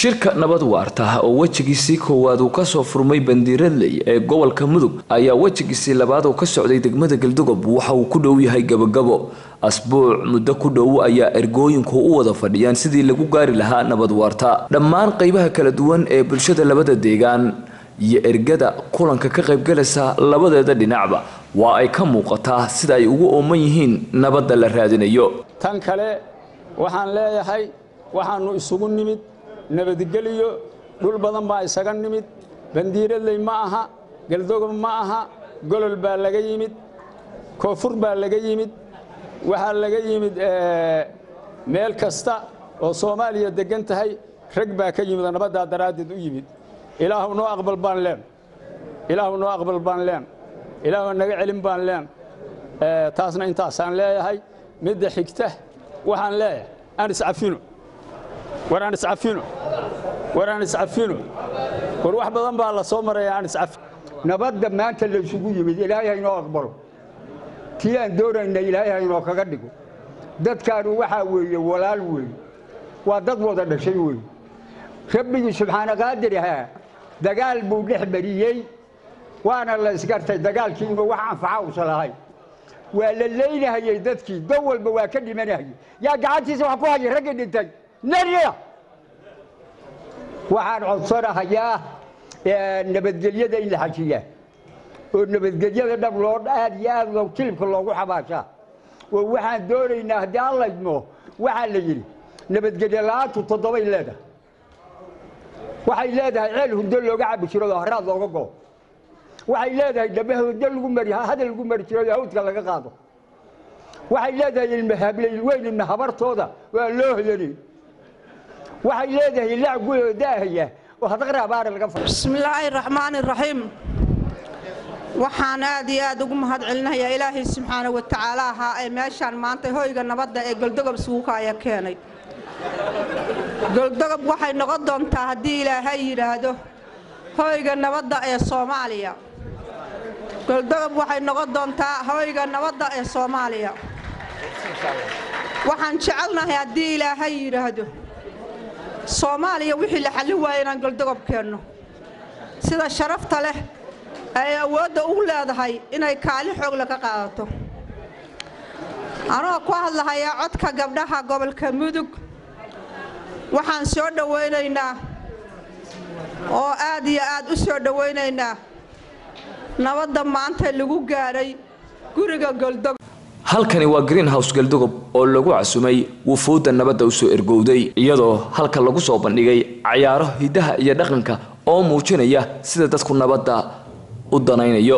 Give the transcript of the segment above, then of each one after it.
shirka nabad waarta oo wejigiisii koowaad uu kasoo furmay bandiiradley ee gobolka mudug ayaa wejigiisii labaad oo ka socday degmada galdogob waxa uu ku dhow yahay gabagabo asbuuc muddo ku dhow ayaa ergooyinku u wada fadhiyaan sidii lagu gaari lahaa nabad waarta dhammaan qeybaha kala duwan ee bulshada labada deegaan iyo ergada kulanka ka qaybgalaysa labadeeda dhinacba waa ay ka muuqataa sida ay ugu ooman yihiin nabadda la raadinayo tan kale waxaan leeyahay waxaannu isugu nimid nabadgeliyo dhul badan baa isaga nimid bandiiradley ma aha galdogob ma aha golol baa laga yimid koonfur baa laga yimid waxaa laga yimid meel kasta oo soomaaliya deggan tahay rag baa ka yimid oo nabaddaa daraaddeed u yimid ilaahu noo aqbal baan leen ilaahu noo aqbal baan leen ilaahu naga celin baan leen taasna intaasaan leeyahay midda xigta waxaan leeyahay aan iscafino war aan iscafino war aan iscafino war wax badan baa la soo maraya aan iscafin nabadda maanta laysugu yimid ilaahay haynoo aqbalo tii aan doonayna ilaahay haynoo kaga dhigo dadkaanu waxaa weeye walaal weeye waa dad wada dhashay weeye rabbigii subxaana qaadir ahaa dagaal buu dhex mariyey waana la isgartay dagaalkii inuu wax anfaca usa lahay waa la leynahayey dadkii dan walba waa ka dhimanahayey yaa gacantiisa wax ku hayay raggii dhintay nariya waxaan codsanahayaa nabadgelyada in la xajiyaa oo nabadgelyada dhab loo aad iyo aad loo tilibka loogu xabaashaa oo waxaan doonaynaa haddii aan laydmo waxaa la yidhi nabadgelyo la-aantu toddobay leedahay waxay leedahay ceel hurdo looga cabi jiro oo haraad looga goo waxay leedahay dhabe hurdo lagu mari hadal lagu mari jiro oo hawdka laga qaado waxay leedahay ilma hablayl weyn ilma habartooda waa loo hodanay waxay leedahay lac guyoo daahaya oo hadaqra abaara laga fa bismillaahi raxmaani raxiim waxaan aad iyo aad ugu mahad celinayaa ilaahay subxaana wa tacaala ahaa ee meeshaan maanta hoyga nabadda ee goldogob suuka ayaa keenay goldogob waxay noqon doontaa haddii ilaahay yidhaahdo hoyga nabadda ee soomaaliya goldogob waxay noqon doontaa hoyga nabadda ee soomaaliya waxaan jecelnahay haddii ilaahay yidhaahdo soomaaliya wixii la xallin waaya inaan goldogob keenno sida sharafta leh ay awoodda ugu leedahay inay kaalin xoogle ka qaadato anoo ku hadlahayaa codka gabdhaha gobolka mudug waxaan soo dhowaynaynaa oo aad iyo aad u soo dhowaynaynaa nabadda maanta lagu gaadhay guriga goldogob halkani waa greenhouse galdogob oo lagu casumay wufuudda nabadda usoo ergowday iyadoo halka lagu soo bandhigay cayaaro hiddaha iyo dhaqanka oo muujinaya sida dadku nabadda u danaynayo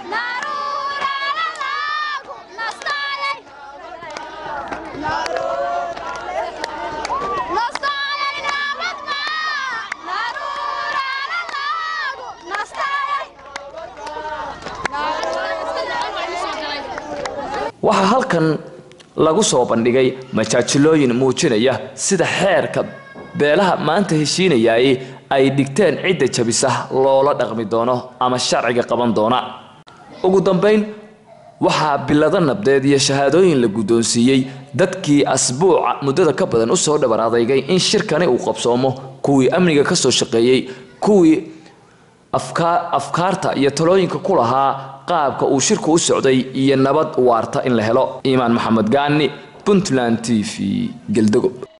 waxaa halkan lagu soo bandhigay majaajilooyin muujinaya sida xeerka beelaha maanta heshiinayay ay dhigteen cidda jabisa loola dhaqmi doono ama sharciga qaban doona ugu dambayn waxaa bilado nabdeed iyo shahaadooyin la guddoonsiiyey dadkii asbuuca muddada ka badan usoo dhabar adeygay in shirkani uu qabsoomo kuwii amniga ka soo shaqeeyey kuwii afkaarta iyo talooyinka ku lahaa qaabka uu shirku u socday iyo nabad waarta in la helo iimaan maxamed gaani puntland t v geldogob